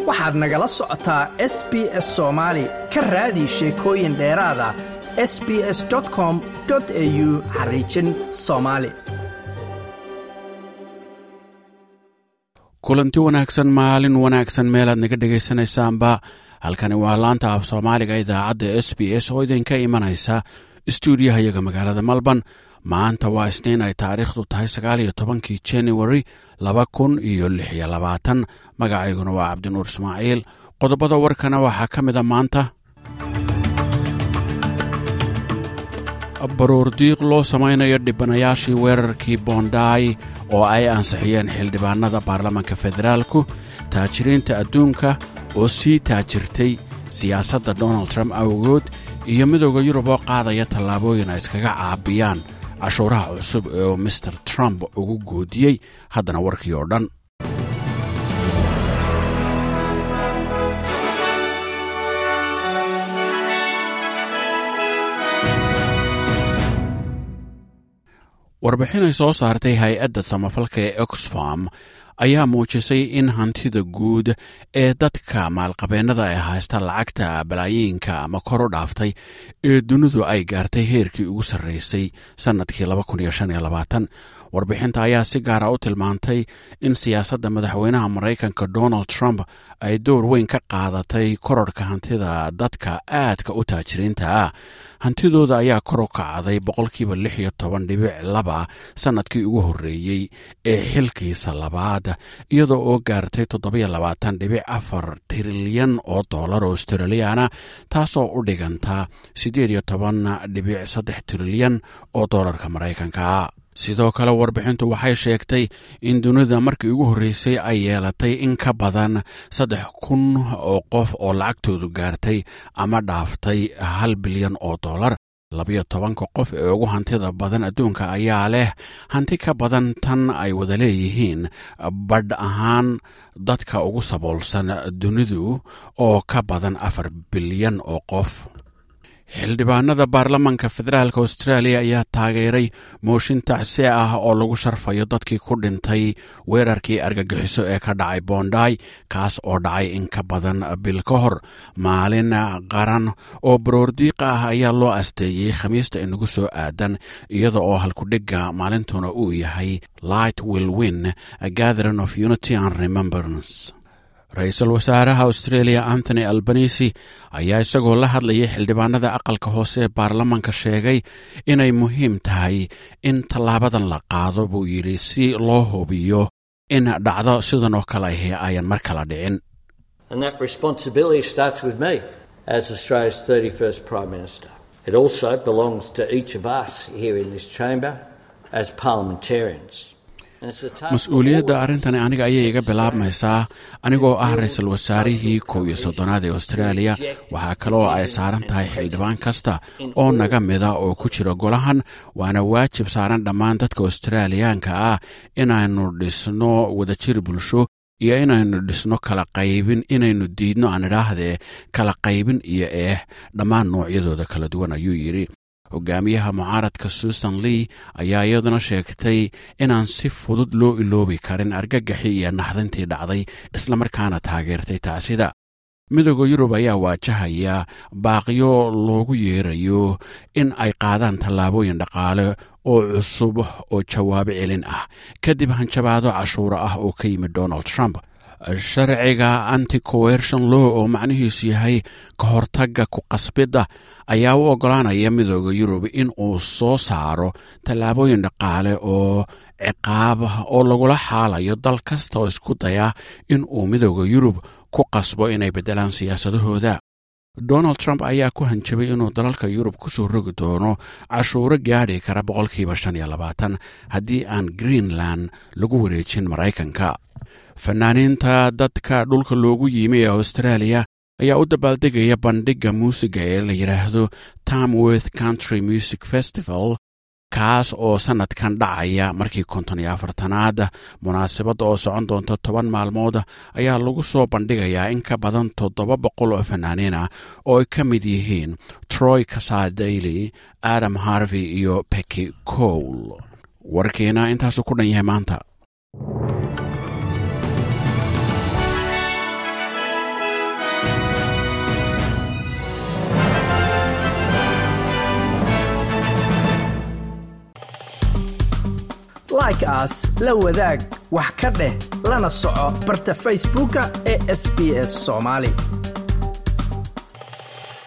waxaad nagala socotaa s b s soomaali ka raadi sheekooyin dheeraada s b s com au xariijin soomaali kulanti wanaagsan maalin wanaagsan meelaad naga dhegaysanaysaanba halkani waa laanta af soomaaliga idaacadda s b s oo idinka imanaysa stuudiyaha iyaga magaalada melbourne maanta waa isniin ay taariikhdu tahay sagaal iyo tobankii january laba kun iyo lix iyo labaatan magacayguna waa cabdinuur ismaaciil qodobada warkana waxaa ka mid a maanta baroordiiq loo samaynayo dhibanayaashii weerarkii boondaay oo ay ansixiyeen xildhibaanada baarlamaanka federaalku taajiriinta adduunka oo sii taajirtay siyaasadda donald trump awgood iyo midooda yurub oo qaadaya tallaabooyin ay iskaga caabiyaan cashuuraha cusub oo mister trump ugu goodiyey haddana warkii oo dhan warbixin ay soo saartay hay-adda samafalka ee oxfam ayaa muujisay in hantida guud ee dadka maalqabeennada ee haysta lacagta balaayiinka ama kor u dhaaftay ee dunidu ay gaartay heerkii ugu sarreysay sannadkii warbixinta ayaa si gaara u tilmaantay in siyaasadda madaxweynaha maraykanka donald trump ay door weyn ka qaadatay kororhka hantida dadka aadka u taajiriinta ah hantidooda ayaa kor u kacday boqolkiiba lix iyo toban dhibic laba sannadkii ugu horreeyey ee xilkiisa labaad iyadoo oo gaartay toddobiyo labaatan dhibic afar trilyan oo dollar oo australiana taasoo u dhiganta siddeed iyo toban dhibic saddex trilyan oo dollarka maraykanka sidoo kale warbixintu waxay sheegtay in dunida markii ugu horreysay ay yeelatay in ka badan saddex kun oo qof oo lacagtoodu gaartay ama dhaaftay hal bilyan oo dollar labiyo tobanka qof ee ugu hantida badan adduunka ayaa leh hanti ka badan tan ay wada leeyihiin badh ahaan dadka ugu saboolsan dunidu oo ka badan afar bilyan oo qof xildhibaanada baarlamaanka federaalk australia ayaa taageeray mooshin tacsi ah oo lagu sharfayo dadkii ku dhintay weerarkii argagixiso ee ka dhacay boondaay kaas oo dhacay in ka badan bil ka hor maalin qaran oo baroordiiqa ah ayaa loo asteeyey khamiista inagu soo aadan iyada oo halkudhigga maalintuna uu yahay light will win a gathering of unity and remembrance ra-iisul wasaaraha australia anthony albanisi ayaa isagoo la hadlayay xildhibaanada aqalka hoose ee baarlamaanka sheegay inay muhiim tahay in tallaabadan la qaado buu yidhi si loo hubiyo in dhacdo sidan oo kale ahi ayan mar kala dhicin mas-uuliyadda arrintani aniga ayay iga bilaabmaysaa anigoo ah ra-iisul wasaarihii kow iyo soddonaad ee austraaliya waxaa kaloo ay saaran tahay xildhibaan kasta oo naga mida oo ku jira golahan waana waajib saaran dhammaan dadka australiyaanka ah inaynu dhisno wadajir bulsho iyo inaynu dhisno kala qaybin inaynu diidno aan idhaahdee kala qaybin iyo eeh dhammaan noocyadooda kala duwan ayuu yidhi hogaamiyaha mucaaradka susan lee ayaa iyaduna sheegtay inaan si fudud loo iloobi karin argagaxii iyo naxdintii dhacday islamarkaana taageertay tacsida midooda yurub ayaa waajahaya baaqiyo loogu yeerayo in ay qaadaan tallaabooyin dhaqaale oo cusub oo jawaabo celin ah kadib hanjabaado cashuuro ah oo ka yimid donald trump sharciga anti coershon law oo macnihiisu yahay ka hortagga ku qasbidda ayaa u oggolaanaya midooda yurub in uu soo saaro tallaabooyin dhaqaale oo ciqaab oo lagula xaalayo dal kasta oo isku daya in uu midooda yurub ku qasbo inay beddelaan siyaasadahooda donald trump ayaa ku hanjabay inuu dalalka yurub ku soo rogi doono cashuuro gaadhi kara boqolkiiba shan iyo labaatan haddii aan greenland lagu wareejin maraykanka fanaaniinta dadka dhulka loogu yimi ee australia ayaa u dabaaldegaya bandhigga muusiga ee la yidhaahdo tamworth country music festival kaas oo sannadkan dhacaya markii konton iyo afartanaad munaasabadda oo socon doonta toban maalmood ayaa lagu soo bandhigayaa in ka badan toddoba boqol oo fanaaniin ah oo ay ka mid yihiin troy kasadayli adam harvey iyo becky cole warkiina intaasuu ku dhan yahay maanta like aas la wadaag wax ka dheh lana soco barta facebooka ee sb s soomaali